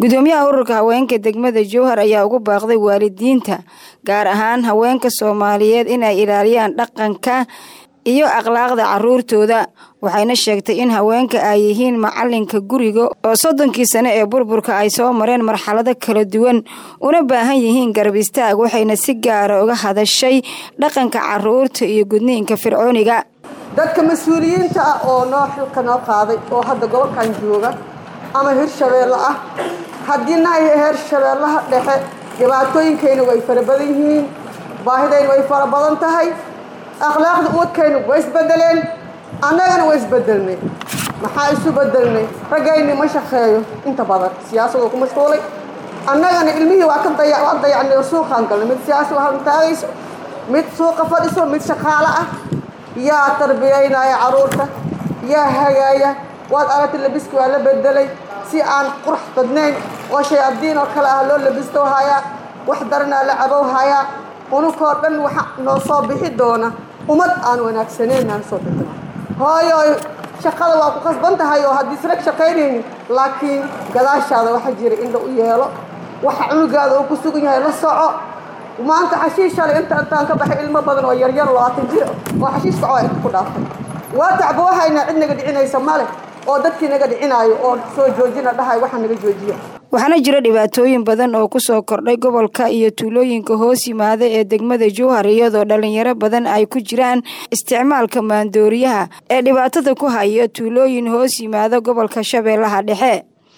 gudoomiyaha ururka haweenka degmada jowhar ayaa ugu baaqday waalidiinta gaar ahaan haweenka soomaaliyeed inay ilaaliyaan dhaqanka iyo akhlaaqda caruurtooda waxayna sheegtay in haweenka ay yihiin macalinka guriga oo soddonkii sane ee burburka ay soo mareen marxalado kala duwan una baahan yihiin garab istaag waxayna si gaara uga hadashay dhaqanka caruurta iyo gudniinka fircooniga dadka mas-uuliyiinta ah oo noo xilka noo qaaday oo hadda gobolkan jooga ama hirshabeelle ah haddiina ay heer shabeellaha dhexe dhibaatooyinkayna way fara badan yihiin baahidayna way fara badan tahay akhlaaqda umadkaynu way isbedeleen annagana way isbedelnay maxaa isu bedelnay raggayni ma shaqeeyo inta badan siyaasadoo ku mashquulay annagana ilmihii waa ka waa dayacnay oo suuqaan galnay mid siyaasa haltaagayso mid suuqa fadhiso mid shaqaale ah yaa tarbiyaynaya carruurta yaa hagaaya waad aragtay labiski waa la bedelay si aan qurux badnayn oo shayaadiin oo kale ah loo labisto hayaa wax daranaa la cabow hayaa unukoo dhan waxa noo soo bixi doona ummad aan wanaagsaneyn aan soo bixin hooyoy shaqada waa ku qasban tahay oo haddii israg shaqaynaynin laakiin gadaashaada waxa jira indha u yeelo waxa cunugaada uu ku sugan yahay la soco maanta xashiish shalay inta intaan ka baxay ilmo badan oo yaryar labaatan jir oo xashiish kacoo inta ku dhaaftay waa tacba waxaynaa cid naga dhicinaysa male oo dadkii naga dhicinaayo oo soo joojina dhahay waxa naga joojiya waxaana jira dhibaatooyin badan oo kusoo kordhay gobolka iyo tuulooyinka hoos yimaada ee degmada jowhar iyadoo dhalinyaro badan ay ku jiraan isticmaalka maandooriyaha ee dhibaatada ku haya tuulooyin hoos yimaada gobolka shabeellaha dhexe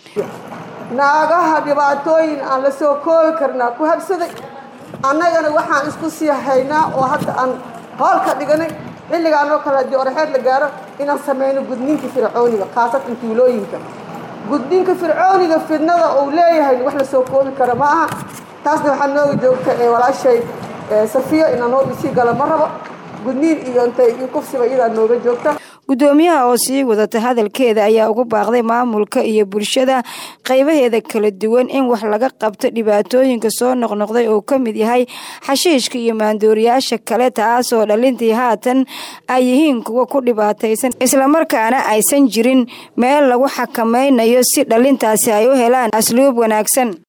naagaha dhibaatooyin aan la soo koobi karnaa ku habsaday annagana waxaan isku sii haynaa oo hadda aan hoolka dhiganay xilligaan oo kale haddii oraxeed la gaaro inaan samayno gudniinka fircooniga khaasatan tuulooyinka gudniinka fircooniga fidnada uu leeyahay wax la soo koobi kara ma aha taasna waxaa nooga joogta ee walaashay safiyo inaan noo isii gala ma rabo gudniin iyo intay iyo kufsiba iyadaa nooga joogta gudoomiyaha oo sii wadata hadalkeeda ayaa ugu baaqday maamulka iyo bulshada qaybaheeda kala duwan in wax laga qabto dhibaatooyinka soo noqnoqday oo ka mid yahay xashiishka iyo maandooriyaasha kale taasoo dhalintii haatan ay yihiin kuwa ku dhibaataysan islamarkaana aysan jirin meel lagu xakamaynayo si dhalintaasi ay u helaan asluub wanaagsan